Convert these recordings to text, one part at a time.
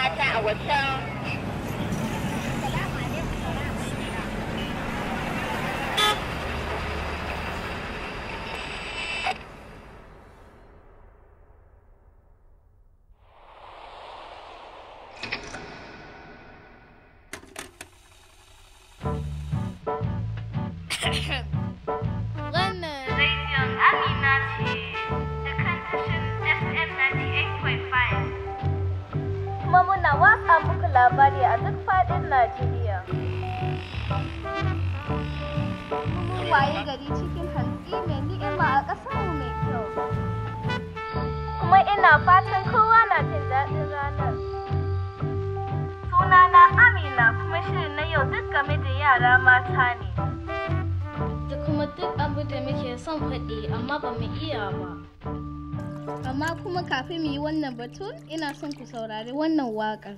mata a wajen Wannan Rediyon Amina ce da kan tashin FM 98.5. kuma muna watsa muku labari a duk faɗin Najeriya. Mun waye gari cikin hantsi mai ni'ima a ƙasarmu mai kyau. Kuma ina fatan kowa na jin daɗin ranar. Sunana Amina kuma shirin na yau duk game da yara mata ne. da kuma duk abu da muke son faɗi amma ba mu iya ba. Amma kuma kafin mu yi wannan batun ina son ku saurari wannan waƙar.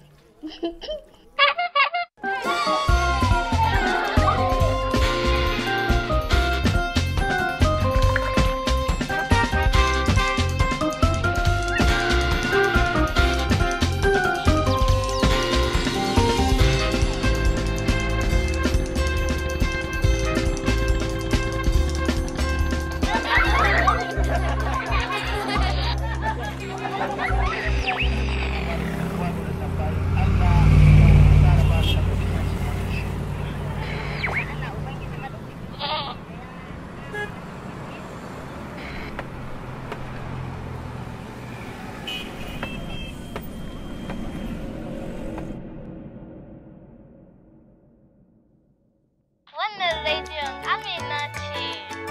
Wannan rediyon Amina ce.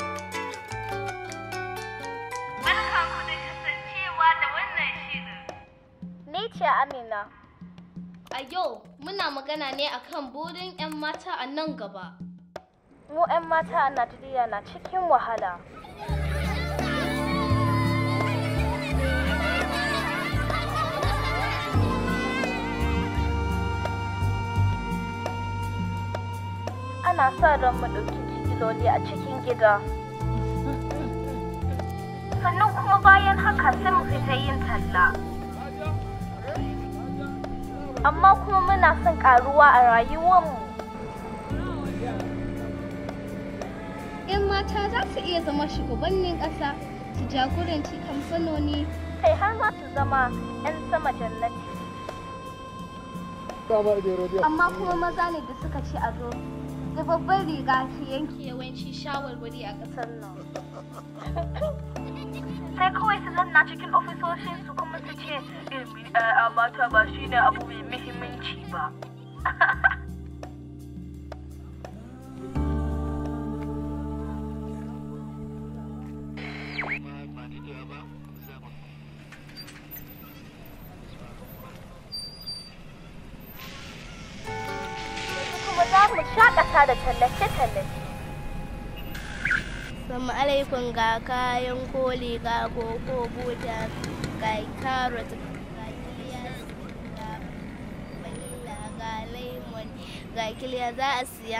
Barka ku da kasancewa da wannan shirin. Ni ce Amina. A yau muna magana ne akan burin 'yan mata a nan gaba. Mu 'yan mata a Najeriya na cikin wahala. Ana sa ran mu ɗauki jigiloli a cikin gida. Sannan kuma bayan haka sai mu fita yin talla. Amma kuma muna son ƙaruwa a rayuwarmu. 'yan mata za su iya zama shugabannin ƙasa su jagoranci kamfanoni kai har za su zama 'yan sama jannati amma kuma maza ne da suka ci ado da babbar riga su yanke yawanci shawarwari a ƙasar nan sai kawai su zanna cikin ofisoshin su kuma su ce ilmi a mata ba shine abu mai muhimmanci ba kuma za mu shakata da tallace-tallace. Salamu alaikum ga kayan koli ga koko buta ga carrot ga kiliya ga vanilla ga lemon ga kiliya za a siya.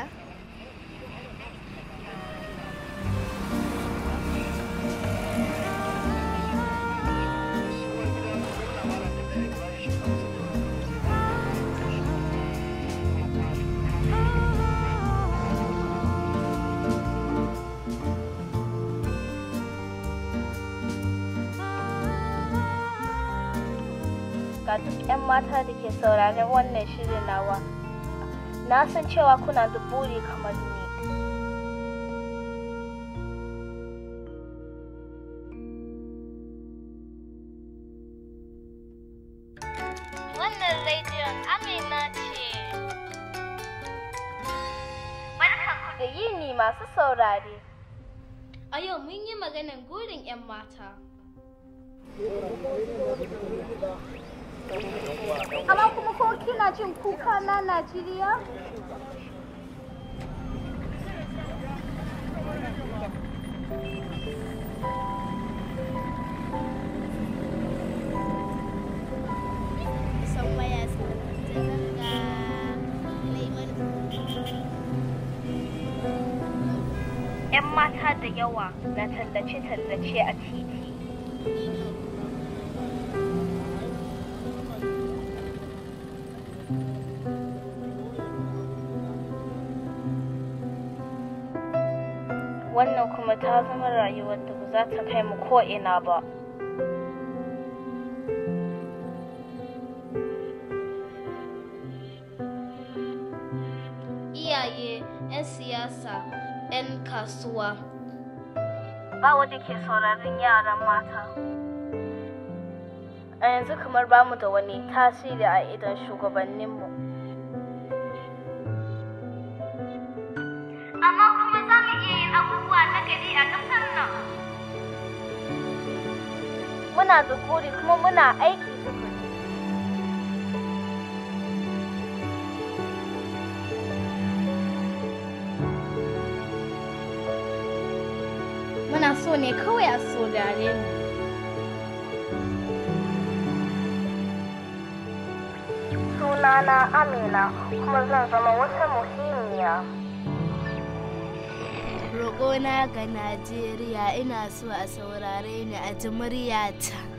Ga duk 'yan mata da ke sauraron wannan shirin nawa. Na san cewa kuna da buri kamar ni. Wannan rediyon Amina ce. Barkan ku Da yini masu saurare. A yau mun yi maganan gurin 'yan mata. Amma kuma ko kina jin kuka na Najeriya? San waya su ga lemon 'Yan mata da yawa na tallace-tallace a titi. wannan kuma ta zama rayuwar da ba za ta kai mu ko ina ba iyaye 'yan siyasa 'yan kasuwa ba wanda ke sauraron yaran mata a yanzu kamar bamu da wani tasiri a idan shugabanninmu Amma kuma za mu iya yin abubuwa na gari a ƙasar nan. muna da buri kuma muna aiki tukuru muna so ne kawai a saurare mu sunana amina kuma zan zama wata muhimmiya roƙona ga najeriya ina so a saurare ni a ji muryata